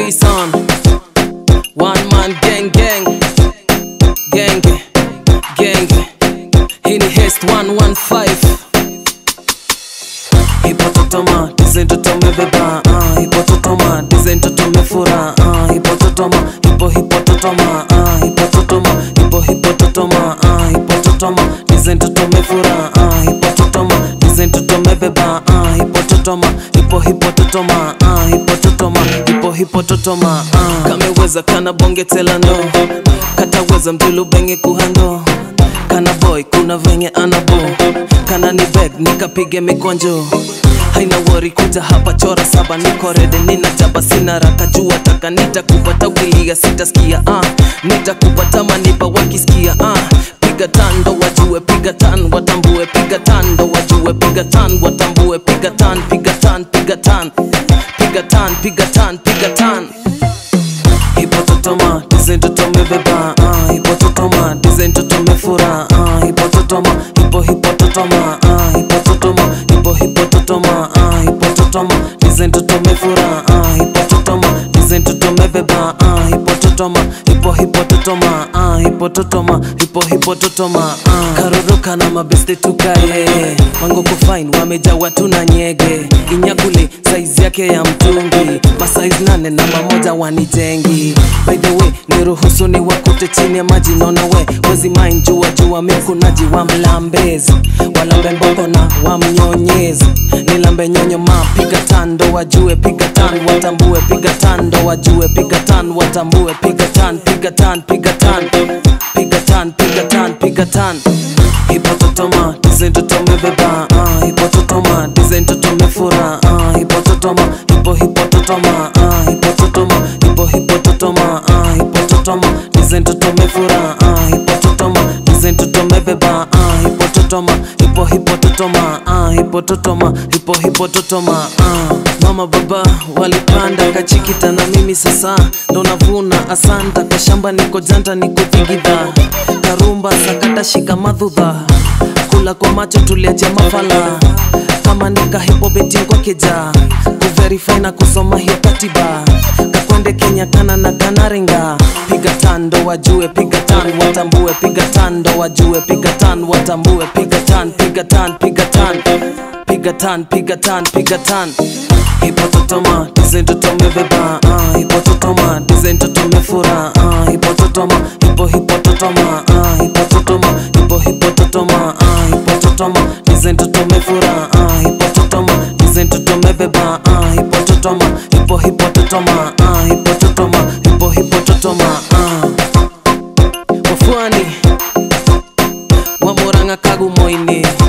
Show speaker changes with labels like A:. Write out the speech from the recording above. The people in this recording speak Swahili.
A: Jason One man gang gang Gang Gang Hii ni Hest 115 Hipototoma Design toto mebeba ah, Hipototoma Design toto mefura ah, Hipototoma Hipo hipototoma ah, Hipototoma Hipo hipototoma ah, Hipototoma Design toto mefura ah, Hipototoma Design toto mebeba ah, Hipototoma Hipo hipototoma ah, Hipototoma Hipo hipototoma ah. Kameweza kana bonge tela ndo Kataweza mdulu benge kuhando kana boy kuna venye anabo kana ni beg nikapige mikonjo haina wori kuja hapa chora saba niko rede nina jaba sina raka jua taka nitakupata ukilia sitaskia ah. nitakupata manipa wakisikia ah. piga tando wajue piga tan watambue piga tando wajue piga tan watambue piga tan piga tan piga tan piga tan piga tan piga tan hipototoma design toto mebeba ah, hipototoma design toto mefura ah, hipototoma hipo hipototoma ah, hipototoma hipo hipototoma ah, hipototoma design toto mefura ah, hipototoma design toto mebeba ah, hipototoma hipo hipototoma ah, hipototoma hipo hipototoma ah. karuruka na mabeste tukaye wangoko fine wamejawa tuna nyege inyakuli saizi yake ya mtungi masaizi nane na mamoja wanijengi by the way niruhusu ni wakute chini ya maji naona we wezi main jua jua mikunaji wa mlambezi walambe mboko na wamnyonyezi nilambe nyonyo ma piga tando wajue piga tan watambue piga tando wajue piga tan watambue piga tan piga tan piga tan piga tan piga tan piga tan hipototoma design toto mebeba ah, hipototoma design toto mefura ah, hipototoma hipo hipototoma ah, hipototoma hipo hipototoma ah, hipototoma design toto mefura ah, hipototoma design toto mebeba ah, hipototoma hipo hipototoma ah, hipototoma hipo hipototoma ah. mama baba walipanda kachikita na mimi sasa ndo navuna asanta kwa shamba niko janta nikupigidha karumba sakata shika madhudha kula kwa macho tuliacha mafala kama nikahipo betingo keja kuverify na kusoma hiyo katiba kakwende kenya kana na kanaringa piga tando wajue piga tan watambue piga tando wajue piga tan watambue piga tan piga tan piga tan piga tan piga tan piga tan hipototoma design toto mebeba ah, hipototoma design toto mefura ah, hipototoma hipo hipototoma ah, hipototoma hipo hipototoma ah, hipototoma design toto mefura ah, hipototoma design toto mebeba ah, hipototoma hipo hipototoma ah, hipototoma hipo hipototoma ah. wafuani wamoranga kagumoini